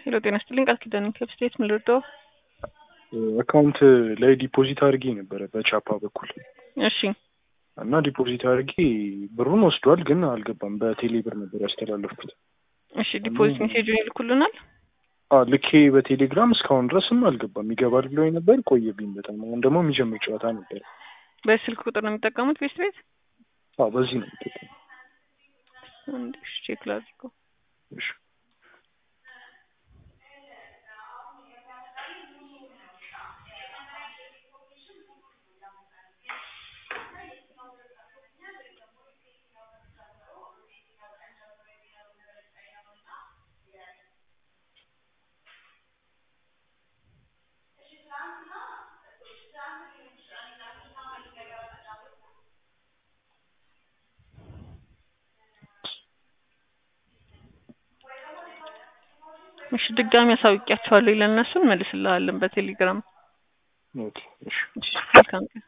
ሄሎ ጤና ይስጥልኝ ቃል ኪዳን ከብስቴት ምን ልርዳው? አካውንት ላይ ዲፖዚት አድርጌ ነበረ በቻፓ በኩል እሺ እና ዲፖዚት አድርጌ ብሩን ወስዷል፣ ግን አልገባም። በቴሌ ብር ነበር ያስተላለፍኩት። እሺ ዲፖዚት ሜሴጁን ይልኩልናል። አዎ ልኬ በቴሌግራም እስካሁን ድረስም አልገባም። ይገባል ብሎኝ ነበር፣ ቆየብኝ በጣም። አሁን ደግሞ የሚጀምር ጨዋታ ነበር። በስልክ ቁጥር ነው የሚጠቀሙት ቤስት ቤት? አዎ በዚህ ነው የምጠቀመው። አንድ እሺ ቼክ ላድርገው። እሺ እሺ ድጋሚ አሳውቂያቸዋለሁ ለእነሱ እንመልስልሃለን በቴሌግራም። ኦኬ እሺ እሺ መልካም ቀን።